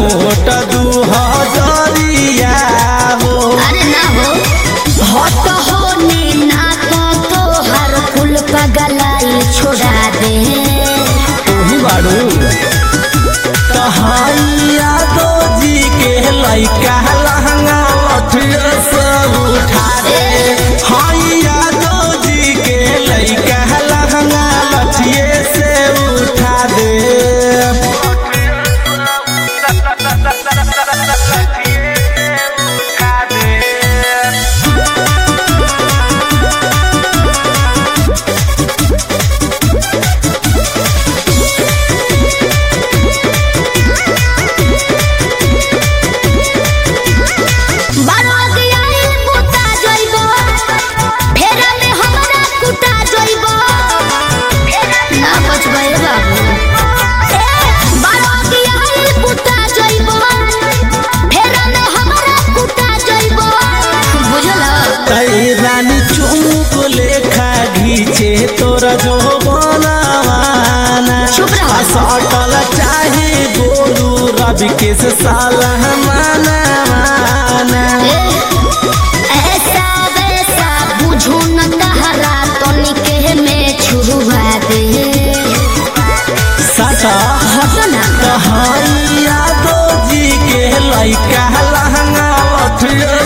Note दू हजरिया हो अरे ना हो हट होने ना तो तोहर कुल पगलाई छोड़ा दे तोही बाड़ू तहैया दो जी के लैका लहंगा लठिया सब उठा दे हैया दो जी के लैका लहंगा लठिए से उठा दे बरद आइल बुता जइबो फेरा में हमरा कुटा जइबो ना बचबै बाबू बरद आइल बुता जइबो फेरा में हमरा कुटा जइबो बुझल तई रानी चुमुक लेखा घीचे तोरा जो बनावाना चुप रहो। आ सटल चाहे गोलू रवि के से साला माना माना ऐसा वैसा बुझू न कहरा तनिके में छुआ दे सटा हट ना कहैया दो जी के लैका लहंगा लठिया